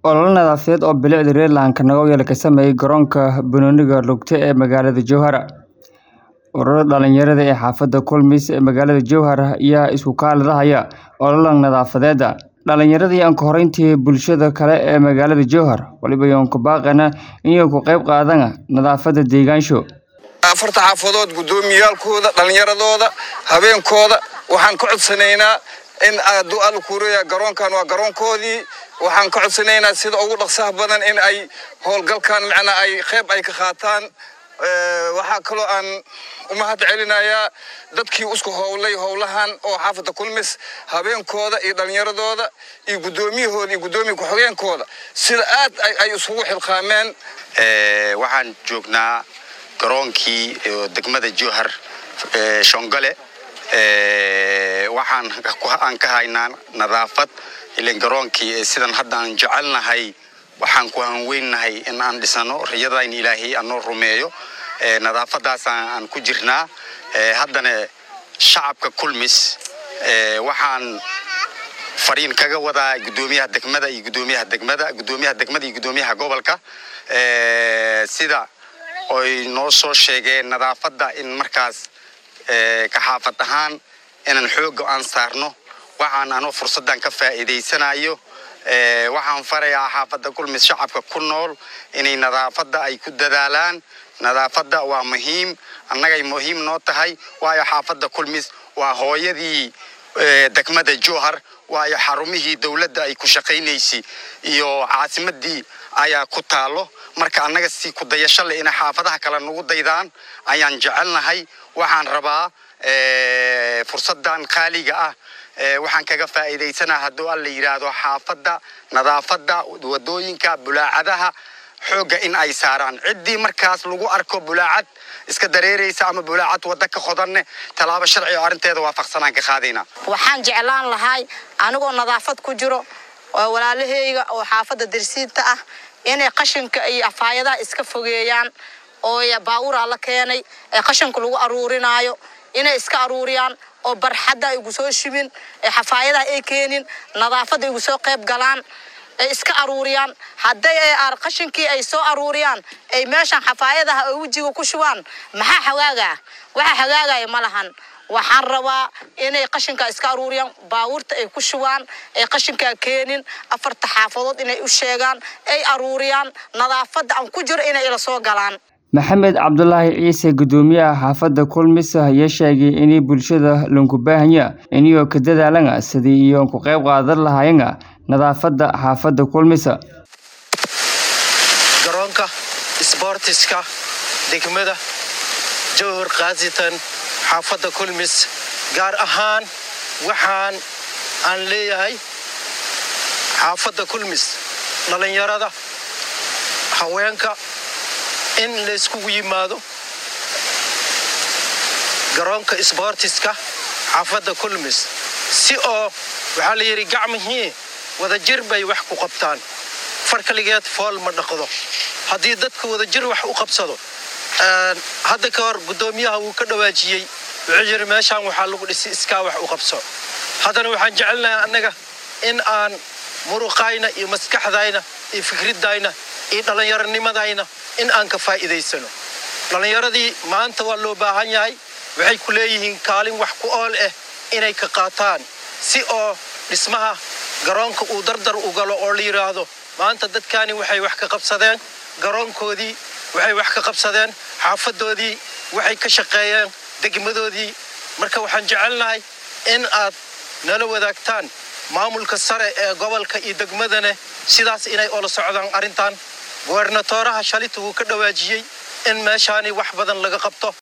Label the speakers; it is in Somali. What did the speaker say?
Speaker 1: Olole nadaafadeed oo bilicda Reerland Kanagowyal ka sameeyay garoonka banooniga lugta ee magaalada Jowhar. Ururada dhalinyarada ee xaafadda Kulmis ee magaalada Jowhar ayaa isku kaaladahaya olole nadaafadeed. Dhalinyarada iyo ka horeyntii bulshada kale ee magaalada Jowhar waliba iyoon ku baaqana inay ka qayb qaadaan nadaafadda deegaansho.
Speaker 2: afarta xaafadood guddoomiyaalkooda dhallinyaradooda habeenkooda waxaan ka codsanaynaa in aadu alkuuraya garoonkan waa garoonkoodii waxaan ka codsanaynaa sida ugu dhaqsaha badan in ay howlgalkan macnaa ay qayb ay ka qaataan waxaa kaloo aan u mahad celinayaa dadkii isku howlay howlahan oo xaafadda kulmis habeenkooda iyo dhallinyaradooda iyo guddoomiyahooda iyo guddoomiya ku-xigeenkooda sida aad ay isugu xilqaameen
Speaker 3: waxaan joognaa garoonkii degmada jowhar shongole waxaan aan ka haynaa nadaafad ilan garoonkii sidan hadda aan jecelnahay waxaan ku hanweynahay in aan dhisano riyadayn ilaahay anoo rumeeyo nadaafadaas aan ku jirnaa haddana shacabka kulmis waxaan fariin kaga wadaa guddoomiyaha degmada iyo guddoomiyaha degmada guddoomiyaha degmada iyo guddoomiyaha gobolka sida oy noo soo sheegeen nadaafadda in markaas ka xaafad ahaan inaan xoogga aan saarno waxaan anoo fursaddan ka faa'iidaysanayo waxaan farayaa xaafadda kulmis shacabka ku nool inay nadaafadda ay ku dadaalaan nadaafadda waa muhiim annagay muhiim noo tahay waayo xaafadda kulmis waa hooyadii degmada jowhar waayo xarumihii dowladda ay ku shaqaynaysay iyo caasimadii ayaa ku taalo marka annaga si ku dayasho leh inay xaafadaha kale nagu daydaan ayaan jecelnahay waxaan rabaa fursaddan qaaliga ah waxaan kaga faa'iidaysanaa hadduu alla yidhaahdo xaafadda nadaafadda wadooyinka bulaacadaha xoogga in ay saaraan ciddii markaas lagu arko bulaacad iska dareeraysa ama bulaacad wadda ka qodanne tallaabo sharci oo arrinteeda waafaqsanaan ka qaadaynaa
Speaker 4: waxaan jeclaan lahay anigoo nadaafad ku jiro oo walaalahayga oo xaafadda darsiinta ah inay qashinka iyo afaayadaha iska fogeeyaan oo baawuraa la keenay ee qashinka lagu aruurinaayo inay iska aruuriyaan oo barxadda igu soo shibin ee xafaayadaha ay keenin nadaafadda igu soo qayb galaan ay iska aruuriyaan hadday ay qashinkii ay soo aruuriyaan ay meeshan xafaayadaha ay wejiga ku shubaan maxaa hagaagaa waxa hagaagaya ma lahan waxaan rabaa inay qashinkaa iska aruuriyaan baawurta ay ku shubaan ay qashinkaa keenin afarta xaafadood inay u sheegaan ay aruuriyaan nadaafadda aan ku jiro inay ila soo galaan
Speaker 1: maxamed cabdulaahi ciise guddoomiyaha xaafadda kulmis ayaa sheegay inay bulshada lanku baahanya inayoo ka dadaalana sidii iyo ku qayb qaadan lahaayana nadaafadda xaafadda kulmisa
Speaker 5: garoonka sboortiska degmada jowhar khaasatan xaafadda kulmis gaar ahaan waxaan aan leeyahay xaafadda kulmis dhallinyarada haweenka in layskugu yimaado garoonka sboortiska xaafadda kulmis si oo waxaa la yidhi gacmihii wadajir bay wax ku qabtaan farkaligeed fool ma dhaqdo haddii dadka wadajir wax u qabsado hadda ka hor guddoomiyaha wuu ka dhawaajiyey wuxuu yidhi meeshaan waxaa lagu dhisi iskaa wax u qabso haddana waxaan jecelnahay annaga in aan muruqayna iyo maskaxdayna iyo fikriddayna iyo dhallinyaronimadayna in aan ka faa'iidaysano dhallinyaradii maanta waa loo baahan yahay waxay ku leeyihiin kaalin wax ku ool ah inay ka qaataan si oo dhismaha garoonka uu dardar u galo oo la yidhaahdo maanta dadkaani waxay wax ka qabsadeen garoonkoodii waxay wax ka qabsadeen xaafaddoodii waxay ka shaqeeyeen degmadoodii marka waxaan jecelnahay in aad nala wadaagtaan maamulka sare ee gobolka iyo degmadane sidaas inay ola socdaan arrintan gobernatooraha shalita wuu ka dhawaajiyey in meeshaani wax badan laga qabto